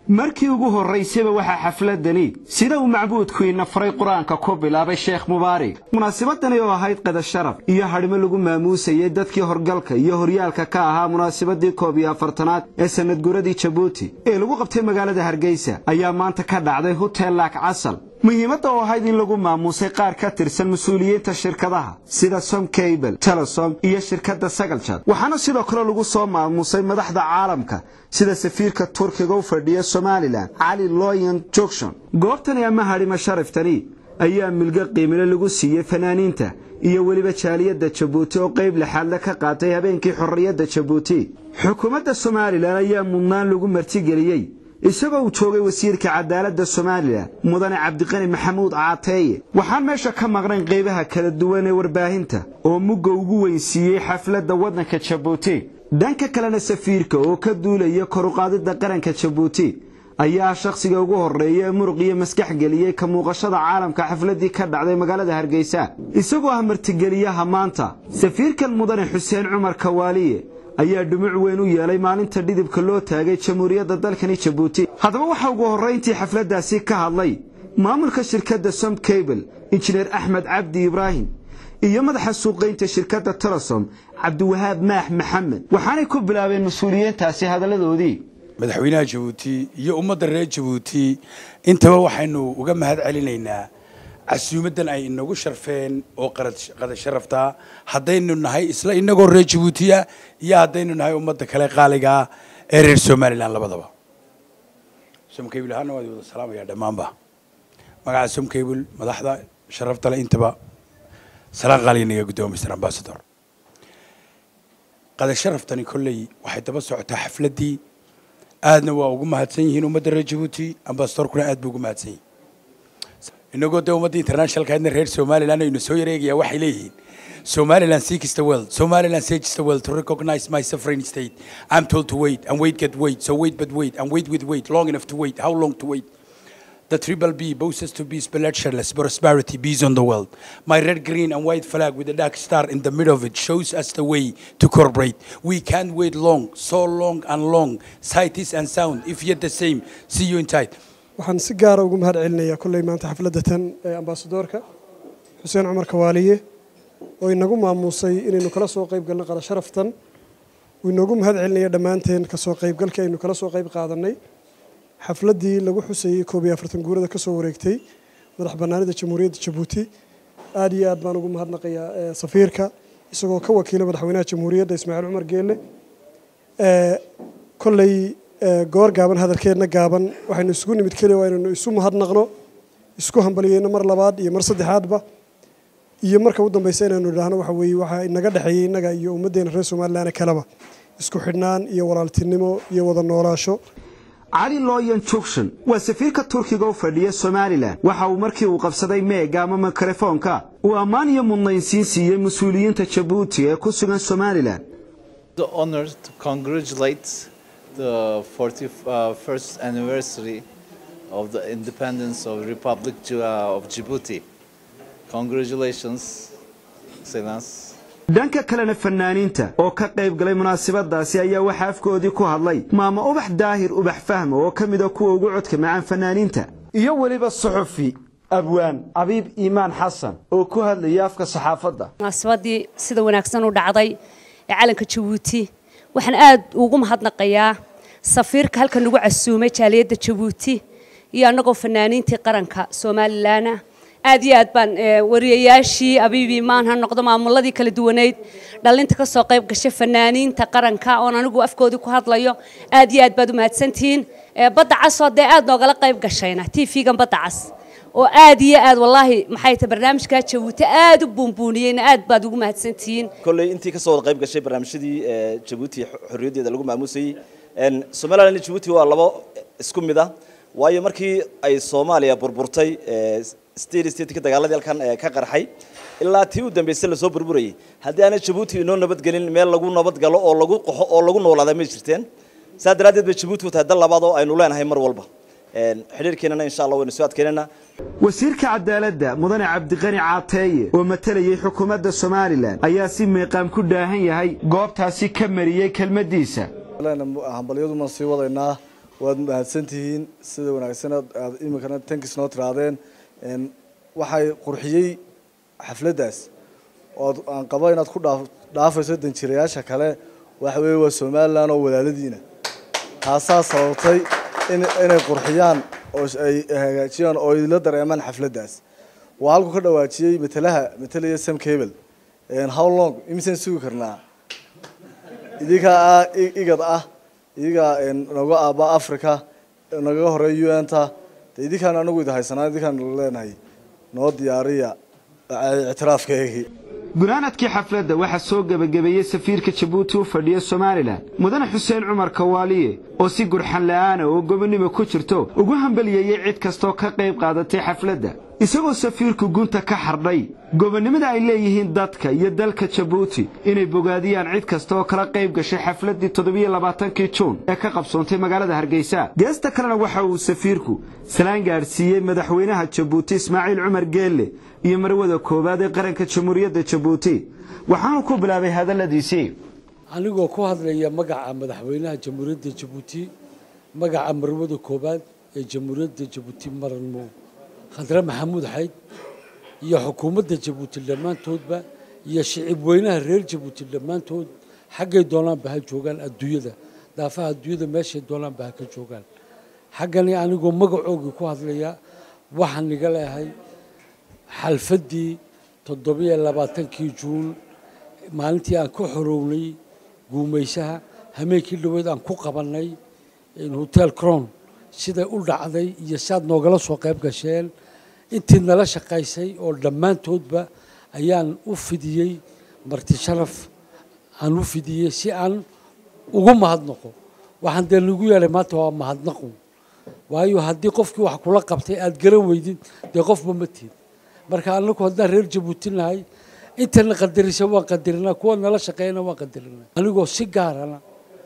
markii ugu horraysayba waxaa xafladani sida uu macbuudku ina faray qur-aanka ku bilaabay sheekh mubaarig munaasabadani oo ahayd qadasharaf iyo hadhimo lagu maamuusayay dadkii horgalka iyo horyaalka ka ahaa munaasabadii koob iyo afartanaad ee sanadguradii jabuuti ee lagu qabtay magaalada hargeysa ayaa maanta ka dhacday hutel laak casal muhiimadda oo ahayd in lagu maamuusay qaar ka tirsan mas-uuliyiinta shirkadaha sida som cable telesom iyo shirkadda sagaljad waxaana sidoo kale lagu soo maamuusay madaxda caalamka sida safiirka turkiga u fadhiya somalilan cali loyan jogshon goobtani ama hadhima sharaftani ayaa milgo qiimile lagu siiyey fanaaniinta iyo weliba jaaliyadda jabuuti oo qayb lixaadle ka qaatay habeenkii xorriyadda jabuuti xukuumadda somalilan ayaa mudnaan lagu martigeliyey isagoo uu joogay wasiirka cadaaladda somalilan mudane cabdiqani maxamuud caateeye waxaan meesha ka maqnayn qaybaha kala duwan ee warbaahinta oo mugga ugu weynsiiyey xafladda waddanka jabuuti dhanka kalena safiirka oo ka duulaya koruqaadidda qaranka jabuuti ayaa shakhsiga ugu horreeya ee muruq iyo maskax geliyey ka muuqashada caalamka xafladdii ka dhacday magaalada hargeysa isagoo ah martigeliyaha maanta safiirkan mudane xuseen cumar kawaaliye ayaa dhumuc weyn u yeelay maalinta dhidibka loo taagay jamhuuriyadda dalkani jabuuti haddaba waxaa ugu horrayntii xafladdaasi ka hadlay maamulka shirkadda som cable injineer axmed cabdi ibraahim iyo madaxa suuqaynta shirkadda telesom cabdiwahaab maax maxamed waxaanay ku bilaabeen mas-uuliyiintaasi hadalladoodii madaxweynaha jabuuti iyo ummadda reer jabuuti intaba waxaynu uga mahad celinaynaa casuumaddan ay inagu sharfeen oo qada sharaftaa haddaynu nahay isla inagoo reer jabuutiya iyo haddaynu nahay ummadda kale qaaligaa ee reer somalilan labadaba somcable ahaana waad wada salaamayaa dhammaanba magaca somcable madaxda sharaftale intaba salaan qaaliga naga guddoomiya mr ambasador qada sharaftani kolley waxay daba socotaa xafladdii aadna waa ugu mahadsan yihiin ummadda reer jabuuti ambasadorkuna aad buu ugu mahadsan yihin inagoo dee ummadda internationalkaadna reer somaliland aynu soo yareegayaa waxay leeyihiin somaliland seeks the world somaliland seeks the world to recognize my sovereign state i'm told to wait and wait get wait so wait but wait and wait with wait long enough to wait how long to wait the triple B boasts to be bloodsherless prosperity peace on the world. My red, green, and white flag with a dark star in the middle of it shows us the way to cooperate. We can't wait long, so long and long. Sight is and sound, if yet the same. See you in tight. waxaan si gaara ugu mahad celinayaa kolley maanta xafladda tan ee ambasadoorka xuseen cumar kawaaliye oo inagu maamuusay inaynu kala soo qayb galno qada sharaftan uu inoogu mahad celinaya dhammaanteen kasoo qaybgalkii aynu kala soo qayb qaadannay xafladdii lagu xusayey koob iyo afartan guurada ka soo wareegtay madax bannaanida jamhuuriyadda jabuuti aad iyo aad baan ugu mahadnaqayaa safiirka isagoo ka wakiila madaxweynaha jamhuuriyadda ismaaciil cumar geelle kolley goor gaaban hadalkeedna gaaban waxaynu isugu nimid keliya waa inaynu isu mahadnaqno isku hambaliyeyno mar labaad iyo mar saddexaadba iyo marka u dambaysa inaynu idhaahno waxa weeye waxaa inaga dhexeeyey innaga iyo ummaddeena reer somalilan kaleba isku xidhnaan iyo walaaltinimo iyo wada noolaasho cali loyan jogshon waa safiirka turkiga u fadhiya somalilan waxa uu markii uu qabsaday meega ama mikrofoonka uu ammaan iyo mudnaynsiin siiyey mas-uuliyiinta jabuuti ee ku sugan somalilan the honor to congratulate the 41st anniversary of the independence of Republic of Djibouti. Congratulations, Excellence. dhanka kalena fanaaniinta oo ka qayb galay munaasabadaasi ayaa waxaa afkoodii ku hadlay maama ubax daahir ubax fahma oo ka mida kuwa ugu codka macaan fanaaniinta iyo weliba suxufi abwaan abiib iimaan xasan oo ku hadlaya afka saxaafadda munaasabadii sida wanaagsan u dhacday ee calanka jabuuti waxaan aad ugu mahadnaqayaa safiirka halkan nagu casuumay jaaliyadda jabuuti iyo annagoo fanaaniintii qaranka somalilanah aad iyo aad baan wariyayaashii abiibi maan ha noqdo maamuladii kala duwaneyd dhallinta ka soo qayb gashay fanaaniinta qaranka oon anigu afkoodii ku hadlayo aad iyo aad baad u mahadsantihiin badda casoo dee aad noogala qayb gashayna t v-gan badda cas oo aad iyo aad wallaahi maxay tahay barnaamijkaa jabuuti aad u buunbuuniyeyna aad baad ugu mahadsantihiin kolley intii ka soo wada qayb gashay barnaamijyadii jabuuti xorriyaddeeda lagu maamuusayey somaliland iyo jabuuti waa labo isku mid ah waayo markii ay soomaaliya burburtay state stateka dagaaladii halkan ka qarxay ilaa tii u dambaysay lasoo burburayay haddii aana jabuuti inoo nabadgelin meel lagu nabadgalo oo lagu qaxo oo lagu noolaada may jirteen saa daraaddeed bay jabuuti u tahay dal labaad oo aynu leenahay mar walba xidhiirkeenana insha allah waynu soo adkeynana wasiirka cadaaladda mudane cabdiqani caateeye oo matalayay xukuumadda somalilan ayaa si meeqaam ku dhaahan yahay goobtaasi ka mariyey kelmaddiisa hambalyaduma sii wadaynaa waad mahadsantihiin sida wanaagsan aad iminkana tankis noo tiraadeen waxay qurxiyey xafladdaas ood aan qabo inaad ku dhaa dhaafayso danjirayaasha kale waxa weeye waa somalilan oo walaaladiina taasaa sababtay in inay qurxiyaan oo ay hagaajiyaan oo idila dareemaan xafladdaas waa halku ka dhawaajiyey matalaha matalaya sam cable how long imisaan sugi karnaa idinkaa ah igad ah idigaa naga aaba africa nagaga horeeya un ta de idinkaan anagu idi haysanaa idinkaan leenahay noo diyaariya ictiraafkeegii gunaanadkii xafladda waxaa soo gebagabeeyey safiirka jabuuti u fadhiya somalilan mudane xuseen cumar kawaaliye oo si gurxan la'aana oo gobonnimo ku jirto ugu hambaliyeeyey cid kastoo ka qayb qaadatay xafladda isagoo safiirku gunta ka xardhay gobonnimada ay leeyihiin dadka iyo dalka jabuuti inay bogaadiyaan cid kasta oo kala qayb gashay xafladdii toddobiyo labaatankii juun ee ka qabsoontay magaalada hargeysa geesta kalena waxa uu safiirku salaan gaadhsiiyey madaxweynaha jabuuti ismaaciil cumar geelle iyo marwada koowaad ee qaranka jamhuuriyadda jabuuti waxaanu ku bilaabay hadalladiisii anigoo ku hadlaya magaca madaxweynaha jamhuuriyadda jabuuti magaca marwada koowaad ee jamhuuriyadda jabuuti maranmo khadre maxamuud xayd iyo xukuumadda jabuuti dhammaantoodba iyo shicib weynaha reer jabuuti dhammaantood xaggay doonaanba ha joogaan adduunyada daafaha adduunyada meeshay doonaanba ha ka joogaan xaggani anigoo magacoogii ku hadlaya waxaan iga leehay xalfaddii toddobiyo labaatankii juun maalintii aan ka xorownay guumaysaha hameenkii dhaweed aan ku qabannay hotel cron siday u dhacday iyo siaad noogala soo qayb gasheen intii nala shaqaysay oo dhammaantoodba ayaan u fidiyey marti sharaf aan u fidiyey si aan ugu mahadnaqo waxaan dee nagu yeelay maanta waa mahadnaqu waayo haddii qofkii wax kula qabtay aada garan weydid dee qofba ma tiid marka anagu haddaan reer jabuuti nahay intana qadarisa waan qadarinaa kuwa nala shaqeeyana waan qadarinaa anigoo si gaarana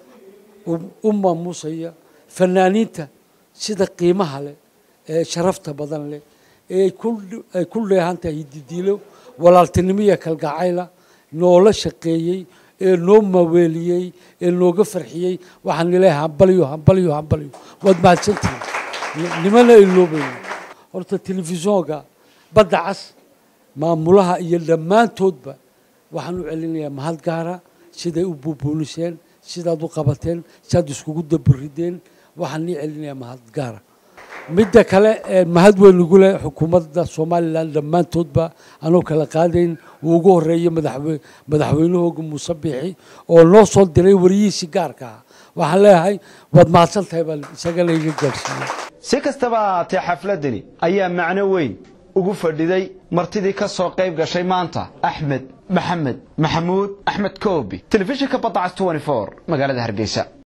u maamuusaya fanaaniinta sida qiimaha leh ee sharafta badan leh ee ay ku leehan tahay hididiilo walaaltinimo iyo kalgacayla noola shaqeeyey ee noo maweeliyey ee nooga farxiyey waxaan nileehay hambalyo hambalyo hambalyo waad mahadsantihin nimana iloobayno horta telefishoonka badda cas maamulaha iyo dhammaantoodba waxaan u celinayaa mahad gaara siday u buubuuniseen sidaad u qabateen sidaad iskugu daburideen waxaan nii celinayaa mahad gaara midda kale mahad weyn ugu leh xukuumadda somalilan dhammaantoodba anoo kala qaadayn uu ugu horeeyey madaxwe madaxweynahooga muuse biixi oo noo soo diray wariyihiisii gaarka ah waxaan leeyahay waad mahadsan tahay baan isagana iga gaarsiiyey si kastaba ahaatee xafladdani ayaa macno weyn ugu fadhiday martidii ka soo qayb gashay maanta axmed maxamed maxamuud axmed koobi telefishinka badacas magaalada hargeysa